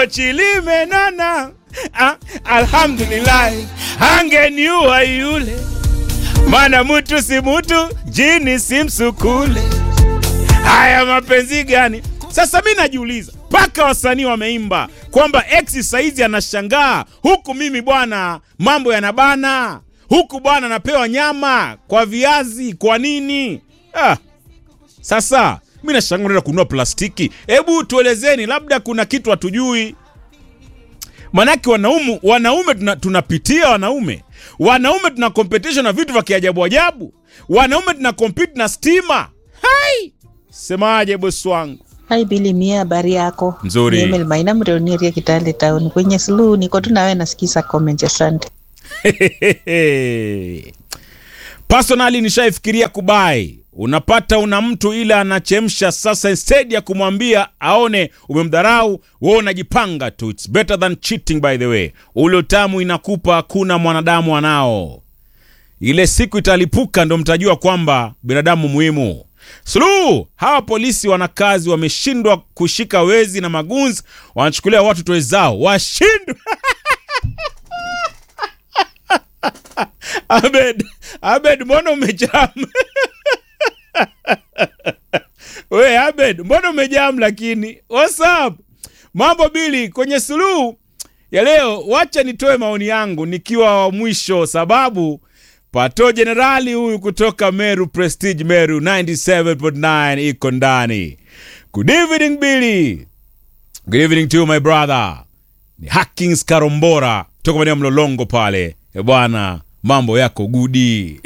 pochi limenona ah, alhamdulillah angeniua yule mana mutu si mutu jini si msukule haya mapenzi gani sasa mi najiuliza mpaka wasanii wameimba kwamba ex saizi anashangaa huku mimi bwana mambo yanabana huku bwana napewa nyama kwa viazi kwa nini ah. Sasa mi nashangaa unaenda kununua plastiki. Hebu tuelezeni, labda kuna kitu hatujui. Manake wanaume, wanaume tuna, tunapitia wanaume wanaume tuna competition na vitu vya kiajabu ajabu. Wanaume tuna compete na stima. Hai, semaje bosi wangu? Hai Bili Mia, habari yako? Nzuri. Ni Emil Maina Mreonieria Kitale Town. Kwenye slu niko tu nawe nasikiza comment, asante. Personally nishaifikiria kubai. Unapata una mtu ila anachemsha sasa, instead ya kumwambia aone umemdharau, wewe unajipanga tu. It's better than cheating by the way. Ule utamu inakupa hakuna mwanadamu anao. Ile siku italipuka ndo mtajua kwamba binadamu muhimu. Suluhu, hawa polisi wana kazi, wameshindwa kushika wezi na magunzi, wanachukulia watu tuwezao, washindwe Abed, Abed, mbona umejam? We Abed, mbona umejam lakini? What's up? Mambo bili kwenye suluhu ya leo, wacha nitoe maoni yangu nikiwa wa mwisho, sababu Pato Jenerali huyu kutoka Meru Prestige Meru 97.9 iko ndani. Good evening Billy. Good evening to you my brother. Ni Hackings Karombora toka maeneo ya Mlolongo pale. E bwana, mambo yako gudi.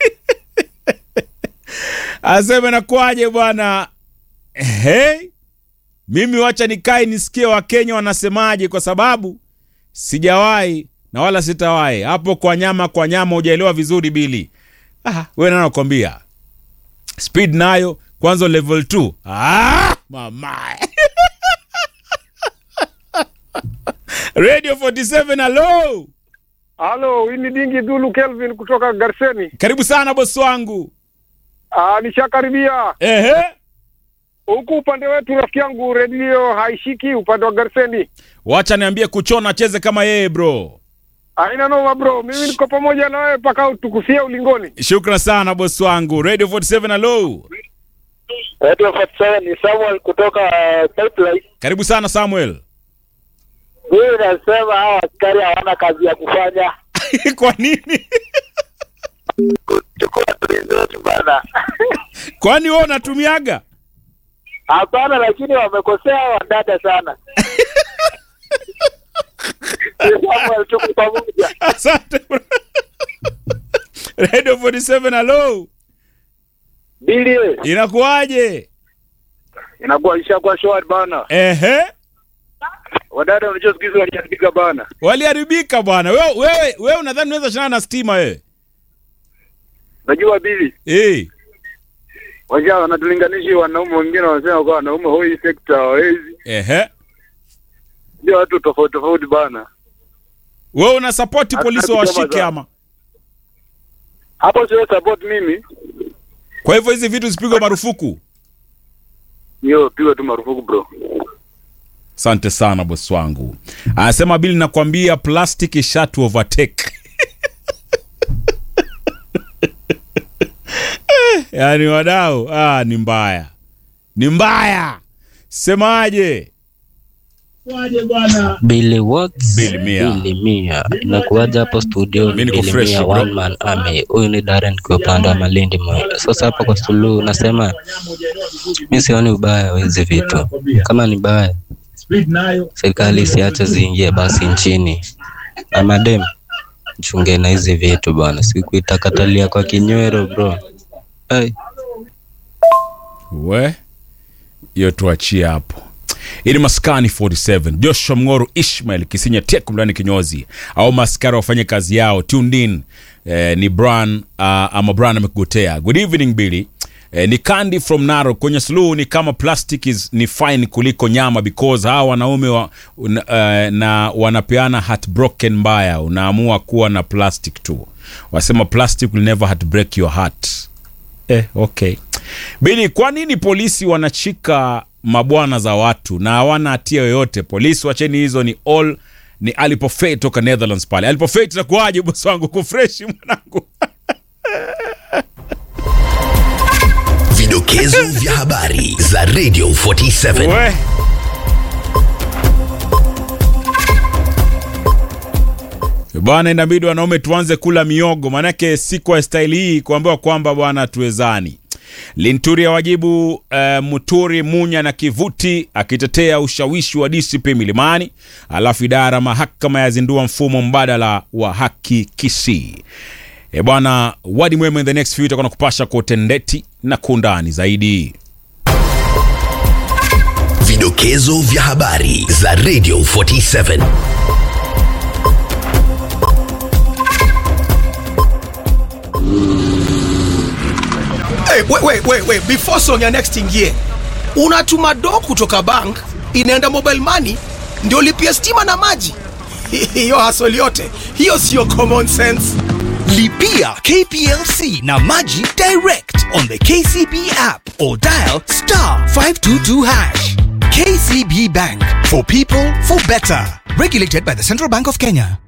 Aseme nakwaje bwana? Hey, mimi wacha nikae nisikie Wakenya wanasemaje, kwa sababu sijawahi na wala sitawahi hapo. Kwa nyama kwa nyama, hujaelewa vizuri Bili. Ah, wewe nani nakwambia, speed nayo kwanza level 2. Ah, mama Radio 47 hello. Halo, hii ni Dingi Dulu Kelvin kutoka Garseni. Karibu sana bosi wangu. Ah, nishakaribia Ehe. huku upande wetu, rafiki yangu, redio haishiki upande wa Garseni. Wacha niambie kuchona acheze kama yeye bro. Haina noma bro, mimi niko pamoja na wewe mpaka tukufia ulingoni. Shukran sana bosi wangu. Radio 47 hello. Radio 47 ni Samuel kutoka Pipeline. Karibu sana Samuel. Mimi nasema hawa askari hawana kazi ya kufanya. Kwa nini? Chukua tulizote bana. Kwani wewe unatumiaga? Hapana, lakini wamekosea wadada sana. Ni Samuel, tuko pamoja. Asante bro. Radio 47 hello. Bili, Inakuwaje? inakuwa ishakuwa shwari bana. Ehe. Wadada unajua siku hizi waliandika bana. Waliharibika bwana. Wewe wewe wewe unadhani unaweza shindana na stima wewe? Najua Bili, Eh. waja wanatulinganisha wanaume wengine wanasema kwa wanaume hoi sekta hawezi. Ehe. Ndio watu tofauti tofauti bana. Wewe una support polisi Hataki washike kusema ama? Hapo sio support mimi. Kwa hivyo hizi vitu zipigwe marufuku. Hiyo pigwa tu marufuku bro. Asante sana bosi wangu. Anasema Bili, nakwambia plastic ishatu overtake. Yaani wadau, ah, ni mbaya, ni mbaya. Semaje? Billy Watts, Billy Mia. Billy Mia. Inakuwaja hapo studio Mimi niko Billy fresh, Mia, bro. one man army. Huyu ni Darren kwa upande wa Malindi Moyo. Sasa hapa kwa suluhu nasema mi sioni ubaya wa hizi vitu. Kama ni baya, serikali isiache ziingie basi nchini. Na madem chunge na hizi vitu bwana, sikuitakatalia kwa kinywero bro. Hey. We hiyo tuachie hapo. Ili maskani 47 Joshua Mng'oru Ishmael Kisinya Teku mndani kinyozi au maskari wafanye kazi yao tuned in. Eh, ni Bran uh, ama Bran amekugotea. Good evening Billy. Eh, ni Candy from Narok kwenye suluhu ni kama plastic is ni fine kuliko nyama because hawa wanaume wa, un, uh, na wanapeana heartbroken mbaya, unaamua kuwa na plastic tu. Wasema plastic will never heartbreak your heart. Eh, okay. Bili, kwa nini polisi wanashika mabwana za watu na hawana hatia yoyote. Polisi wacheni hizo, ni all ni Alipofate toka Netherlands pale. Alipofate itakuwaje bosi wangu? Kufreshi mwanangu. Vidokezo vya habari za Radio 47. We. Bwana, inabidi wanaume tuanze kula miogo, maanake si kwa staili hii kuambiwa kwamba bwana tuwezani. Linturi wajibu uh, Muturi Munya na Kivuti akitetea ushawishi wa DCP Milimani. Alafu idara mahakama yazindua mfumo mbadala wa haki Kisii. E bwana, wadi mwema in the next few itakuwa nakupasha kwa utendeti na kuundani zaidi. Vidokezo vya habari za Radio 47. Hey, wait, wait, wait, wait. Before song ya next ingie, unatuma do kutoka bank inaenda mobile money ndio lipia stima na maji. Hiyo hasoli yote hiyo siyo common sense. Lipia KPLC na Maji direct on the KCB app or dial star 522 hash. KCB Bank for people for better. Regulated by the Central Bank of Kenya.